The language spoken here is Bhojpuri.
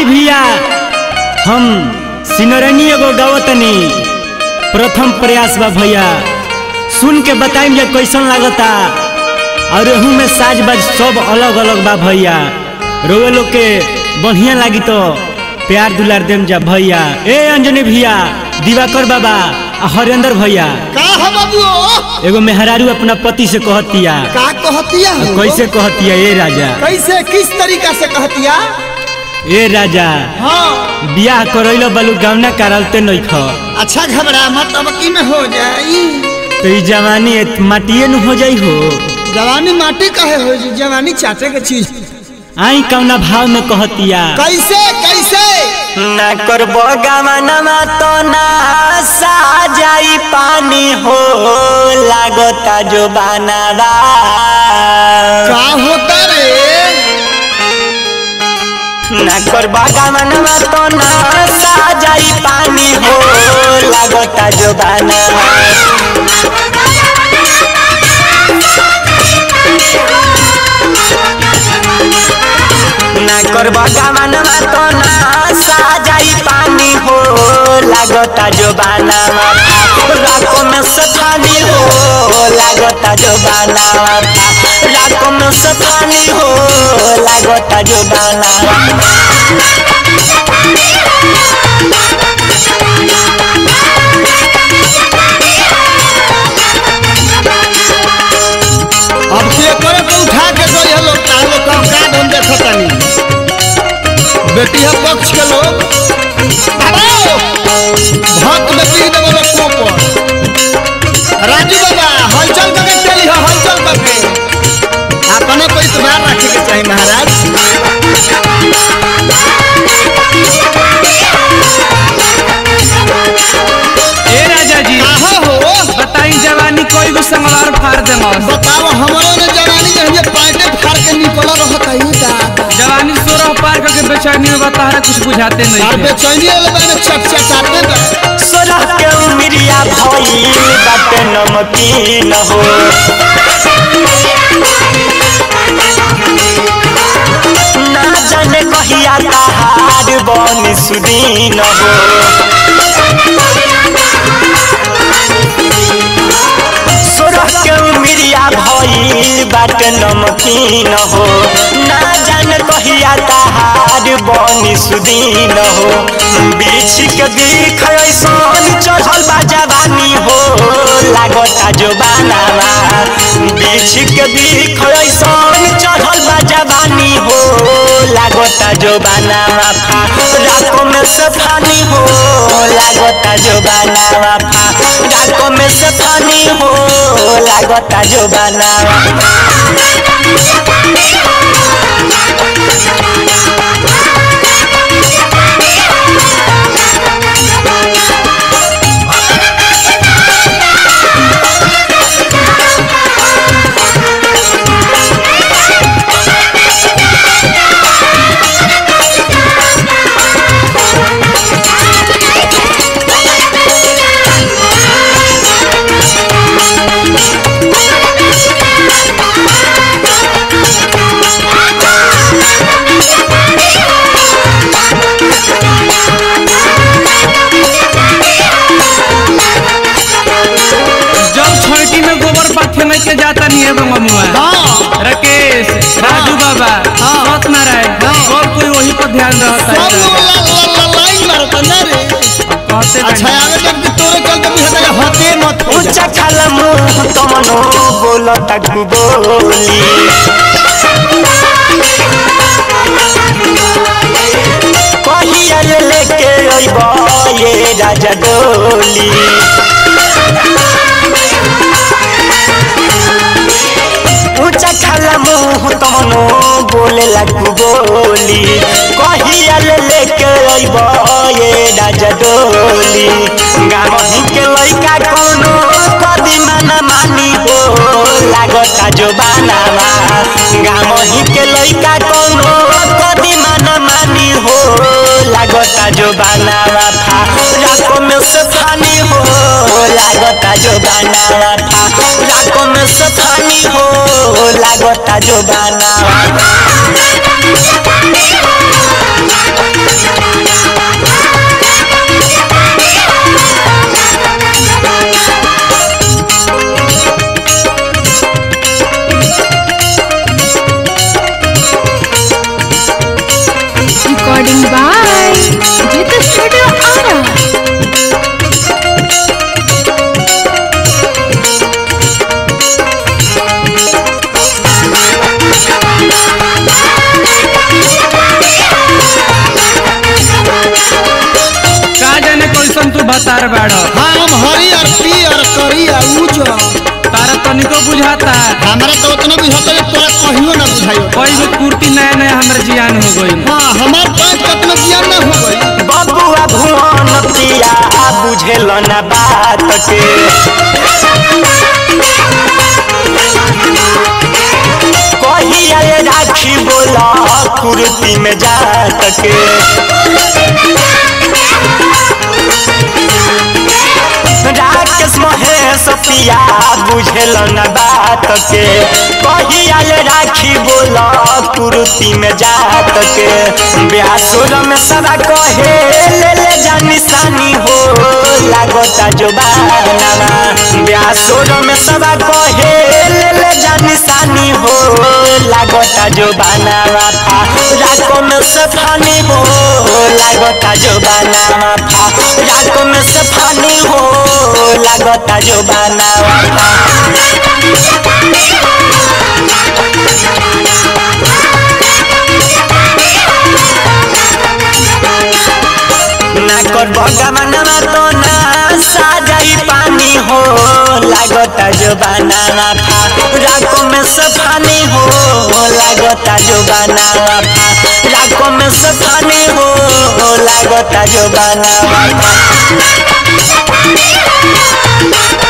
आई भैया हम सिनरनी एगो गावतनी प्रथम प्रयास बा भैया सुन के बताइम जे कैसन लागता और एहू में साज बाज सब अलग अलग बा भैया रोवे लोग के बढ़िया लागी तो प्यार दुलार देम जा भैया ए अंजनी भैया दिवाकर बाबा आ हरेंद्र भैया का हो बाबू एगो मेहरारू अपना पति से कहतिया का कहतिया हो? कैसे कहतिया ए राजा कैसे किस तरीका से कहतिया ए राजा हाँ बियाह करैलो बालू गावना करालते नइख अच्छा घबरा मत अब की में हो जाई तो ई जवानी एत- माटिए नु हो जाई हो जवानी माटी कहे हो जी जवानी चाटे के चीज आई कौना भाव में कहतिया कैसे कैसे ना करबो गावनमा तो ना सा जाई पानी हो लागता जो बनावा का होता रे ना करबो गावनमा तो ना सा जाई पानी हो लागता जो बनावा ना करबो गावनमा तो ना सा जाई पानी हो लागता जो बनावा रातों में सफानी हो लागता जो बनावा रातों में सफानी हो लागता जो बनावा अब से करे को उठा के गई हलो तालो काम का हम देखतानी बेटी है पक्ष के लोग अरे भक्त बेटी दे बोलो कोपर राजू बाबा हलचल करके चली हो हलचल करके अपने को इतबार रखे के चाहिए महाराज ए राजा जी कहा हो बताई जवानी कोई गो संगवार फाड़ देमस बताओ हमारो ने जवानी के हजे पाटे फाड़ के निकल रहत है दादा जवानी सोरह पार करके बेचैनी में बताहरा कुछ बुझाते नहीं और है। बेचैनी वाले बाने चट चटाते बा सोलह के उमरिया भइल बाटे नमकीन हो ना जाने कहिया तहार बन सुदीन हो सोलह के उमरिया भइल बाटे नमकीन हो ना जाने कहिया तहार बन सुदीन हो बीच के दिख ऐसन चढ़ल बा जवानी हो लागता जो बनावा बीच के दिख ऐसन चढ़ल बा जवानी हो लागता जो बनावा फा रातों में सफानी हो लागता जो बनावा फा रातों में सफानी हो लागता जो बनावा जब छोटी में गोबर पाथे में के जाता नहीं है बंगमुआ हां राकेश राजू बाबा हाँ। सत्यनारायण हाँ। सब कोई वही पर ध्यान रहता सब लोग है ला ला ला लाइन मारता ना रे कहते अच्छा बनी। आगे जब कि तोरे चलते भी हटा हते मत हो ऊंचा खाला मुंह तमनो बोलता बोली कहिया ले लेके अइबा ये राजा डोली ऊंचा खाला मुंह तमनो बोले लगू बोली कहिया ले लेके अइबा ये राजा डोली गाँव के लइका कोनो कदी माना मानी हो लागता जो बनावा गाँव के लइका कोनो कदी माना मानी हो लागता जो बनावा था रातों में सफानी हो लागता जो बनावा था रातों में सफानी हो लागता जो बनावा रंगदार बाड़ो हाँ हम हरियर पियर करियर उजर तारा तनिको बुझाता हमरा तो उतना बुझाता है तोरा कहियो ना बुझायो कोई भी कुर्ती नया नया हमर जियान हो गई हाँ हमार पैंट कितना ज्ञान ना हो गई बबुआ भुवन पिया बुझेल ना बात के कहिया ये राखी बोला कुर्ती में जात के राकेश महेश पिया बुझेल न बात के कहिया ये राखी बोला कुर्ती में जात के ब्यासुर में सदा कहे ले ले जा निशानी हो लागता जो बानावा ब्यासुर में सदा कहे ले ले जा निशानी हो लागता जो बानावा था राको में से फानी हो लागता जो बानावा था राको में से फानी हो लागता जो बानावा था ना कर बगमनवा तो ना साजाई पानी हो लागता जो बनावा था राको में सफानी हो लागता जो बनावा था राको में सफानी हो लागता जो बनावा था